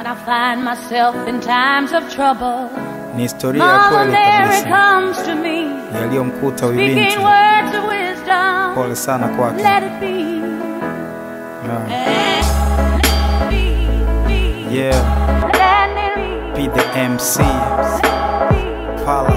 When I find myself in times of trouble, Ni historia ya Mama kweli Mary kabisa comes to me, yaliyomkuta huyu speaking binti. words of wisdom. Pole sana kwake. Let it be. Yeah. Let it be. Yeah, Let it be the MC. be. Pala.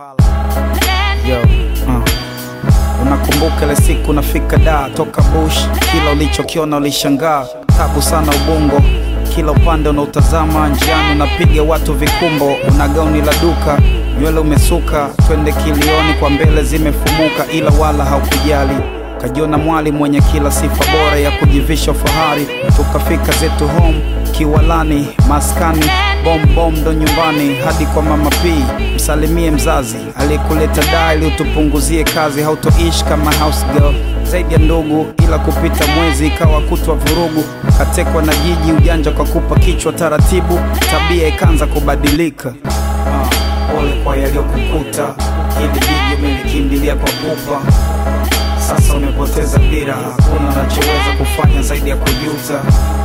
Let Yo, it be. uh. Unakumbuka ile siku nafika da toka bush, kila ulichokiona ulishangaa, tabu sana ubongo, kila upande unautazama, njiani unapiga watu vikumbo, una gauni la duka, nywele umesuka, twende kilioni kwa mbele zimefumuka, ila wala haukujali kajiona mwali mwenye kila sifa bora ya kujivisha fahari, tukafika zetu home kiwalani, maskani bom bom ndo nyumbani hadi kwa mama P. Msalimie mzazi aliyekuleta daa ili utupunguzie kazi, hautoishi kama house girl zaidi ya ndugu, ila kupita mwezi ikawa kutwa vurugu, katekwa na jiji ujanja kwa kupa kichwa taratibu, tabia ikaanza kubadilika. Ah, Pole kwa yaliyokukuta, hili jiji umelikimbilia kwa pupa sasa umepoteza dira, hakuna unachoweza kufanya zaidi ya kujuta.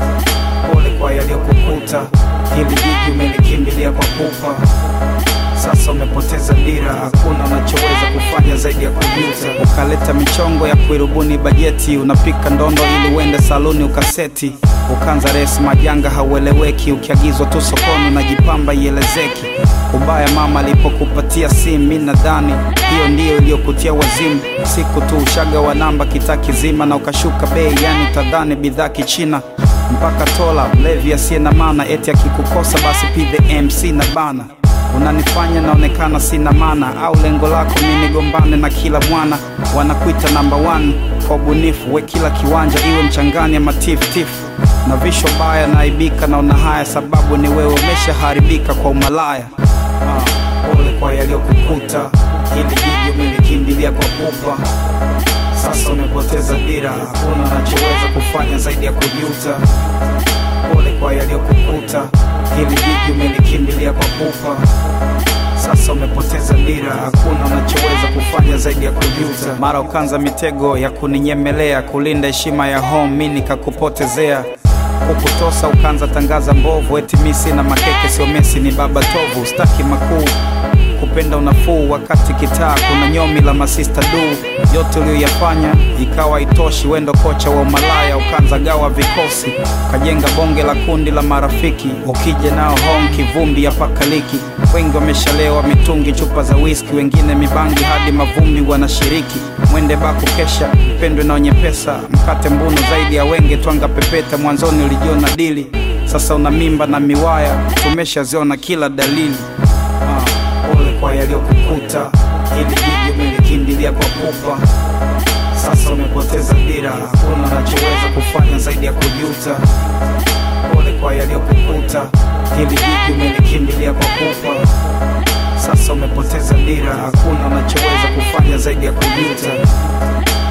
Pole kwa yaliyokukuta, hili jiji umelikimbilia kwa pupa. Sasa umepoteza dira, hakuna unachoweza kufanya zaidi ya kujuta. Ukaleta michongo ya kuirubuni bajeti, unapika ndondo ili uende saluni ukaseti. Ukanza resi majanga haueleweki, ukiagizwa tu sokoni unajipamba ielezeki. Ubaya mama alipokupatia simu, mi nadhani hiyo ndiyo iliyokutia wazimu. Siku tu ushaga wa namba kitaa kizima na ukashuka bei, yani tadhani bidhaa kichina mpaka tola mlevi asiye na maana, eti akikukosa basi pige MC na bana unanifanya naonekana sina maana, au lengo lako mi nigombane na kila mwana. Wanakuita namba one kwa ubunifu, we kila kiwanja iwe mchangani ama tifutifu na visho baya, naibika naona haya, sababu ni wewe umeshaharibika kwa umalaya. Ah, Pole kwa yaliyokukuta, hili jiji umelikimbilia kwa pupa. Sasa umepoteza dira, hakuna unachoweza kufanya zaidi ya kujuta. Pole kwa yaliyokukuta, hili jiji umelikimbilia kwa pupa. Sasa umepoteza dira, hakuna unachoweza kufanya zaidi ya kujuta. Mara ukanza mitego ya kuninyemelea, kulinda heshima ya home, mi nikakupotezea kukutosa ukanza tangaza mbovu, eti mi sina makeke, sio Messi ni baba tovu, staki makuu kupenda unafuu wakati kitaa kuna nyomi la masista du yote uliyoyafanya ikawa itoshi wendo kocha wa umalaya ukanza gawa vikosi kajenga bonge la kundi la marafiki ukija nao home kivumbi ya pakaliki wengi wameshalewa mitungi chupa za whisky wengine mibangi hadi mavumbi wanashiriki mwende baku kesha mpendwe na wenye pesa mkate mbuno zaidi ya wenge twanga pepeta mwanzoni ulijiona dili sasa una mimba na miwaya tumeshaziona kila dalili Ah, Pole kwa yaliyokukuta, hili jiji umelikimbilia kwa pupa. Sasa umepoteza dira, hakuna unachoweza kufanya zaidi ya kujuta. Pole kwa yaliyokukuta, hili jiji umelikimbilia kwa pupa. Sasa umepoteza dira, hakuna unachoweza kufanya zaidi ya kujuta.